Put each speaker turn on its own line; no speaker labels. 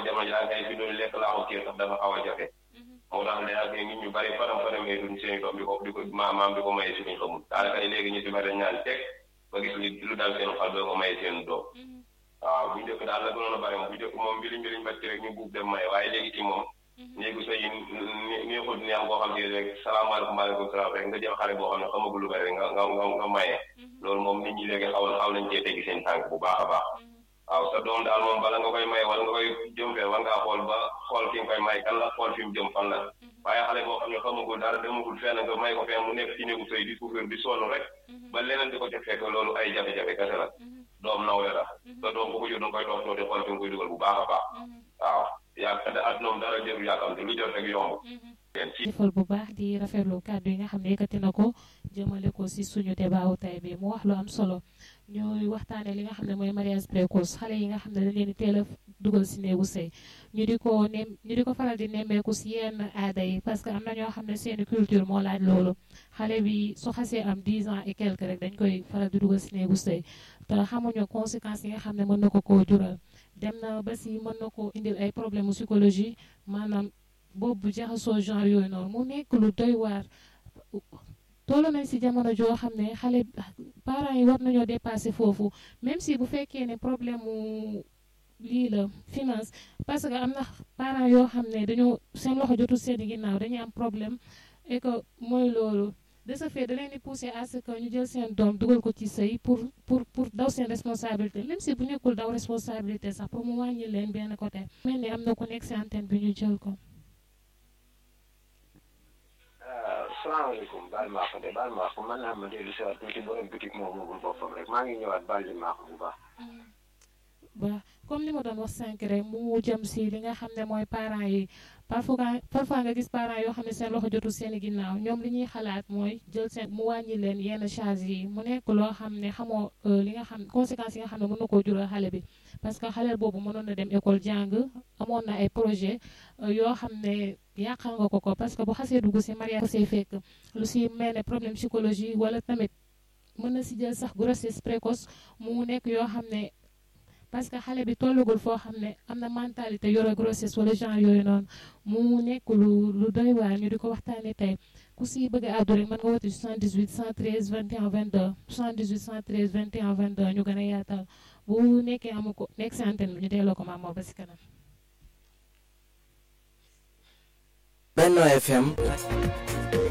jamono ji kay fi doon lekk laaxu kii sax dafa xaw a jafe moo tax ne ak nit ñu bari faram faramee duñ seen doom di ko di ko maam di ko maye suñu xamul daanaka ay léegi ñu si bari ñaan teg ba gis lu dal seen xol doo ko maye seen doom waaw bu njëkk daal la gënoon a bari moom bu njëkk moom mbiriñ mbiriñ bacci rek ñu buub dem maye waaye léegi ci moom néegu sa yi neexut ni am boo xam ne rek salaamaaleykum maaleykum salaam rek nga jël xale boo xam ne xamagul lu bari nga nga nga nga maye loolu moom nit ñi léegi xaw xaw nañ cee teggi seen tànk bu baax a baax waaw sa doom daal moom bala nga koy may wala nga koy jëm fee war ngaa xool ba xool fi nga koy may kan la xool fi mu jëm fan la waaye xale boo xam ne xamagul dara demagul fenn nga may ko fenn mu nekk ci néegu sëy di souffrir di sonn rek ba leneen di ko ca fekk loolu ay jafe-jafe kese la doom nawle la sa doom bu ko jur danga koy toog toog di xool fi nga koy dugal bu baax a baax waaw yaa àdduna dara jëru yàkkamte lu jot rek yomb
jëfal bu baax di rafetlu kàddu yi nga xam ne yëkkati na ko jëmale ko si suñu débaawu tay bi mu wax lu am solo ñooy waxtaane li nga xam ne mooy mariage précoce xale yi nga xam ne dañ leen di teel a dugal si néegu sëy ñu di ko nem ñu di ko faral di nemmeeku si yenn aada yi parce que am na ñoo xam ne seeni culture moo laaj loolu xale bi su xasee am 10 ans et quelque rek dañ koy faral di dugal si néegu sëy te xamuñu conséquences yi nga xam ne mën na ko koo jural dem na ba si mën na koo indil ay problème psychologie maanaam boobu jaxasoo genre yooyu noonu mu nekk lu doy waar toll nañ si jamono joo xam ne xale parents yi war nañoo dépasser foofu même si bu fekkee ne problème mu lii la finance parce que am na parents yoo xam ne dañoo seen loxo jotul seen ginnaaw dañuy am problème et que mooy loolu de ce fait da leen di pousser à ce que ñu jël seen doom dugal ko ci sëy pour pour pour daw seen responsabilité même si bu nekkul daw responsabilité sax pour mu wàññi leen benn côté mel ni am na ku nekk si antenne bi ñu jël ko.
salaamaaleykum baal maa ko de baal maa ko man naa ma dellu si waat tuuti borom bitik moo moomul boppam rek maa ngi ñëwaat baal li maa ko bu baax.
waaw comme li ma doon wax sànq rek mu jëm si li nga xam ne mooy parents yi parfois parfois nga gis parents yoo xam ne seen loxo jotul seen i ginnaaw ñoom li ñuy xalaat mooy jël seen mu wàññi leen yenn charge yi mu nekk loo xam ne xamoo li nga xam conséquences yi nga xam ne mën na koo jural xale bi parce que xale boobu mënoon na dem école jàng amoon na ay projet yoo xam ne yàqal nga ko ko parce que bu xasee dugg si mariage say fekk lu si mel ne problème psychologie wala tamit mën na si jël sax grossesse précoce mu nekk yoo xam ne parce que xale bi tollugul foo xam ne am na mentalité yore grossesse wala genre yooyu noonu mu nekk lu lu doy waar ñu di ko waxtaanee tey ku si bëgg a àddu rek mën nga woote 78 113 21 22 78 113 21 22 ñu gën a yaatal bu nekkee amu ko nekk si antenne bi ñu delloo ko maam ba si kanam.
Benno FM